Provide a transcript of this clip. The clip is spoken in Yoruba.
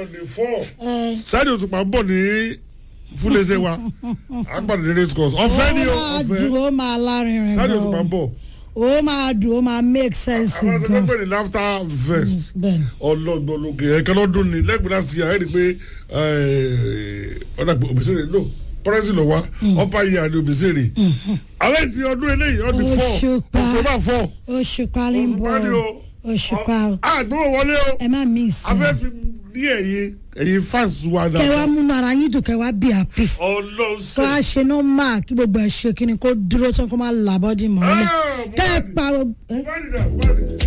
ọ̀dẹ̀ fọ́ ẹ sáyẹ̀dì òtùpá ń bọ̀ ní fúlẹ̀ṣẹ̀ wa àgbàdo ní race course ọ̀fẹ́ ni o ó máa ọ̀fẹ́ dùn ó máa lárinrin sáyẹ̀dì òtùpá ń gan bọ̀ ó máa dùn ó máa make sense àwọn akẹ́kọ̀ọ́ gan pè ní laughter vest bẹ́ẹ̀ni ọlọ́gbọ̀lógè ẹ̀kẹ́ lọ́dún ni lẹ́gbẹ̀ẹ́ láti yà ẹ́ rí i pé ọ̀dà òbísèrè lò pọ́rẹ́sì lọ wá ọ̀pá yìí àti òbísèrè alẹ́ ti ọdún eléyìí ọdún fọ́ Òṣùpá. ọ̀tọ́bà fọ́ oṣù parí ń bọ̀ Òṣùpá ni o. oṣù pa àgbẹ̀wò wọlé o ẹ má mí afẹ́ ìsìn fi ní ẹ̀yìn ẹ̀yìn fans wa kẹ wá dáadáa múnú ara yín dùn kẹ wá bí happy kó ọlọ́sẹ̀ a ṣe nọ́mà kí gbogbo ẹ̀ ṣe kí ni kó dúró tán kó má làbọ́dì mọ́lẹ̀ Ah, kẹ́ ẹ Mohbad. pa ẹ. Mohbad dà, Mohbad.